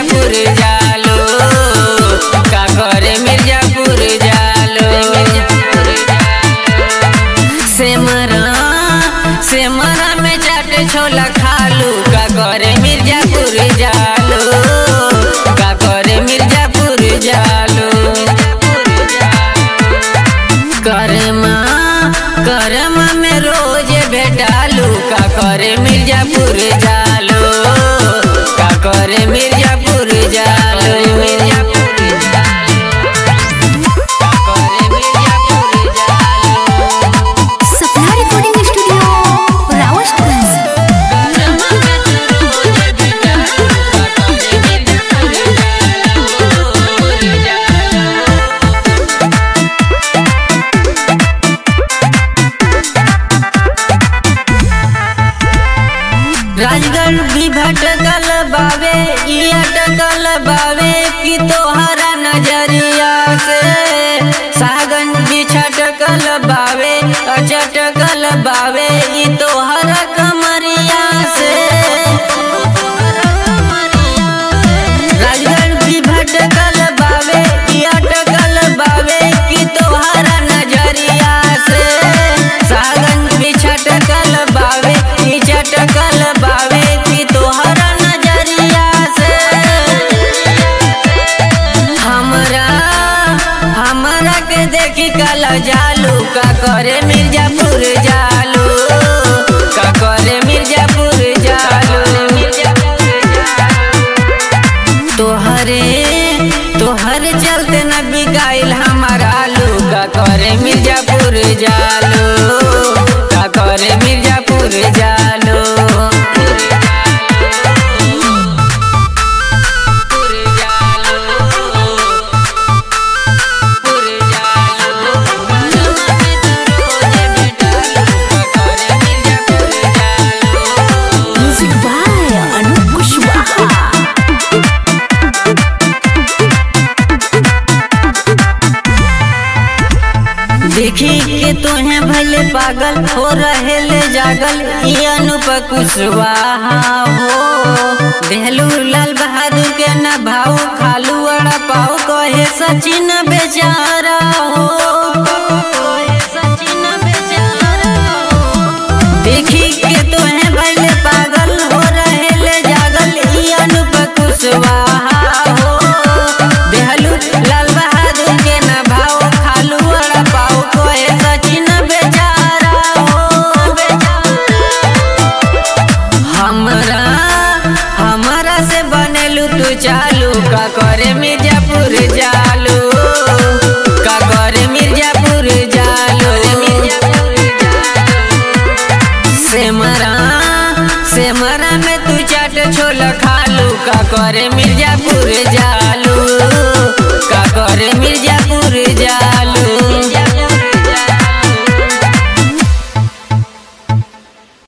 मिर्जापुर जालो का करे मिर्जापुर जालो सेमरा सेमरा में चाट छोला खालू का करे मिर्जापुर जालो का करे मिर्जापुर जालो करमा करमा में रोज भेटालू का करे मिर्जापुर जालो का करे मिर्जापुर जालो मिर्जापुर का करे मिर्जापुर जालो सपना रिकॉर्डिंग स्टूडियो रावतगंज करमा में तू रोज भेटालू का करे मिर्जापुर जालो राजगढ़ भी भटकल बावे ई अटकल बावे कि तोहरा नजरिया से सागन भी छटकल बावे अचटकल बावे ई तोहरा कमरिया से राजगढ़ भी भटकल बावे ई अटकल बावे कि तोहरा नजरिया से सागन भी छटकल बावे ई चटकल बावे कि तोहरा नजरिया से हमरा हमरा के देखी कल जालू का करे मिर्जापुर जालू का करे मिर्जापुर जालू तोहरे तोहरे चलते न बिकाइल हमार आलू का करे मिर्जापुर जालो का करे मिर्जापुर जालो म्यूजिक बाय अनूप कुशवाहा देखी के तोहे भले पागल हो रहे ले जागल ई अनुप कुशवाहा हो देहलू लाल बहादुर के न भाऊ खालू अड़ा पाऊ कहे सचिन बेचारा हो कहे सचिन बेचारा हो देखी के तोहे भले पागल हो रहे ले जागल ई अनुप कुशवाहा हो देहलू लाल बहादुर के न भाव खालू अड़ा पाऊ कोहे सचिन बेचारा हो हमरा हमरा से बनेलू तू चालू का करे मिर्जापुर जालू का करे मिर्जापुर जालू सेमरा सेमरा में तू चाट छोला खालू का करे मिर्जापुर जा